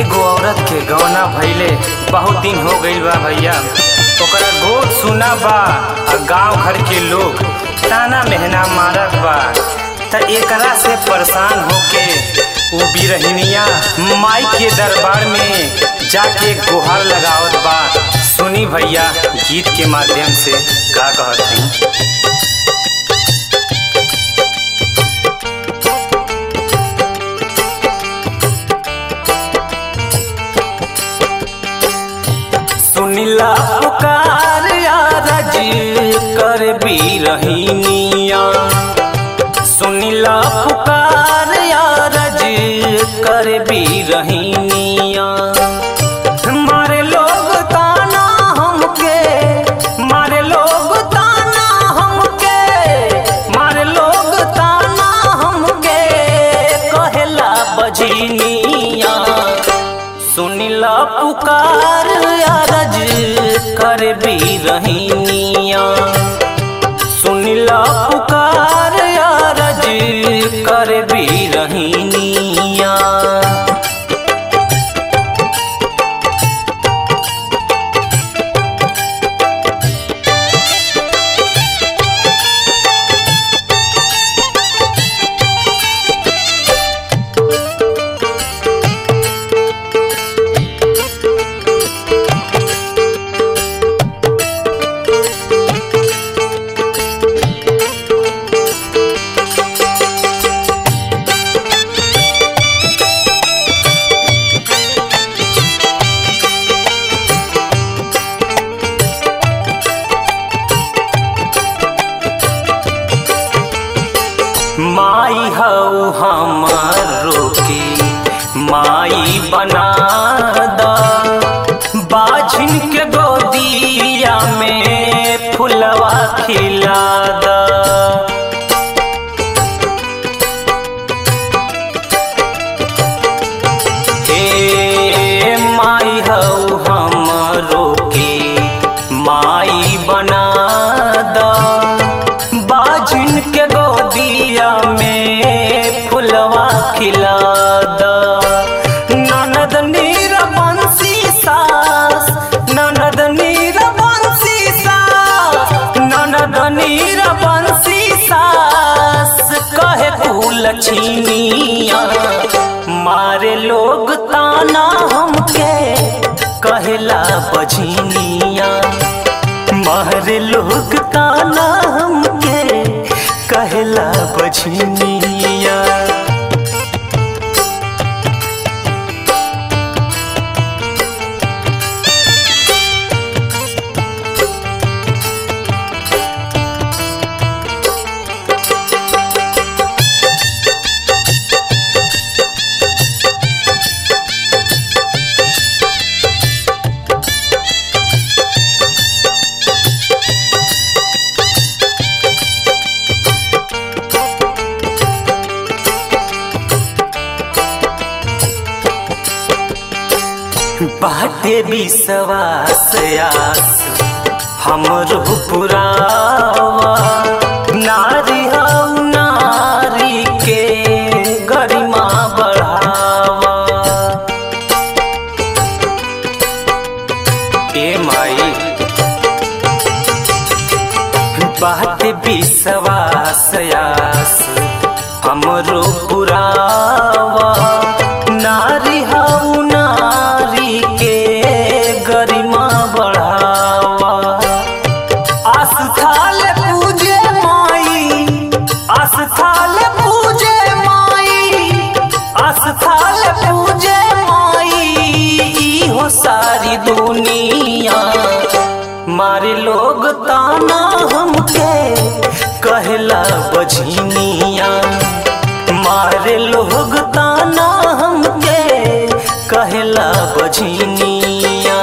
एगो औरत के गौना भइले बहुत दिन हो गईल बा भैया ओकरा गोद सुना बा आ गांव घर के लोग ताना मेहना मारत बा त एकरा से परेशान होके उ बिरहिनिया माई के दरबार में जाके गुहार लगावत बा सुनी भैया गीत के माध्यम से का कहत हई सुनिला पुकार यारज कर बिरहिनिया सुनिला पुकार यारज कर बिरहिनिया मारे लोग ताना हमके मारे लोग ताना हमके मारे लोग ताना हमके कहेला बजनिया सुनिला पुकार अरज कर बिरहिनिया सुनिला पुकार अरज कर बिरहिनिया माई हऊ हमारो के माई बना द बाझिन के गोदिया में फुलवा खिला द हे माई हऊ हमरो के माई बना द बाजिन के गोदिया में फुलवा खिला द ननद नीर बंसी सास ननद नीर बंसी सास ननद नीर बंसी सास कहे कुल छीनिया मारे लोग ताना हमके कहेला बझिनिया मारे लोग ताना हमके कहेला बझिनिया बाटे विश्वास आस हमरो पुरावा नारी हऊ नारी के गरिमा बढ़ावा ए माई बात विश्वास आस हमरो पुरावा नारी हऊ नारी के गरिमा बढ़ावा आस्थाल पूजे माई आस्थाल पूजे माई आस्थाल पूजे माई ई हो सारी दुनिया मारे लोग ताना हमके कहला बझिनिया मारे लोग ताना हमके कहला बझिनिया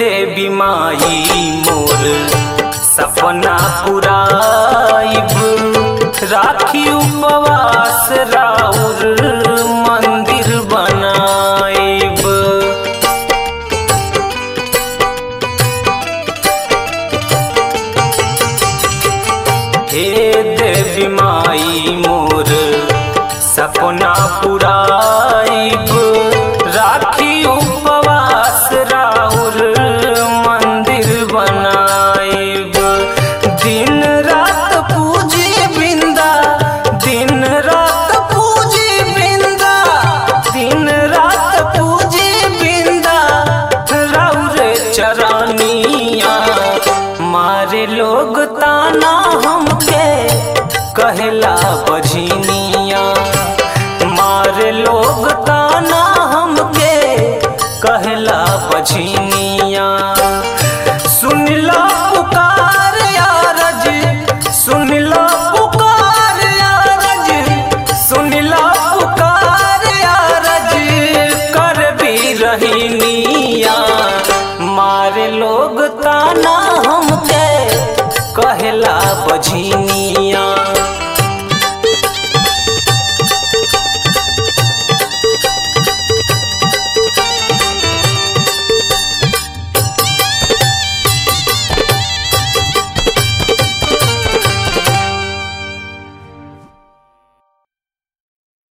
देवी माई मोर सपना पुराइब राखी उपवास राउर मंदिर बनाइब हे देवी माई मोर सपना पुराइब राखी उपवास राउर मंदिर बनाइब दिन रात पूजी बिंदा दिन रात पूजी बिंदा दिन रात पूजी बिंदा राउर चरानिया मारे लोग ताना हमके कहला बझिनिया मारे लोग ताना हमके कहला बझिनिया सुनला पुकार यारज सुनला पुकार यारज सुनला पुकार यारज कर भी रहीनिया मारे लोग ताना हमके कहला बझिनिया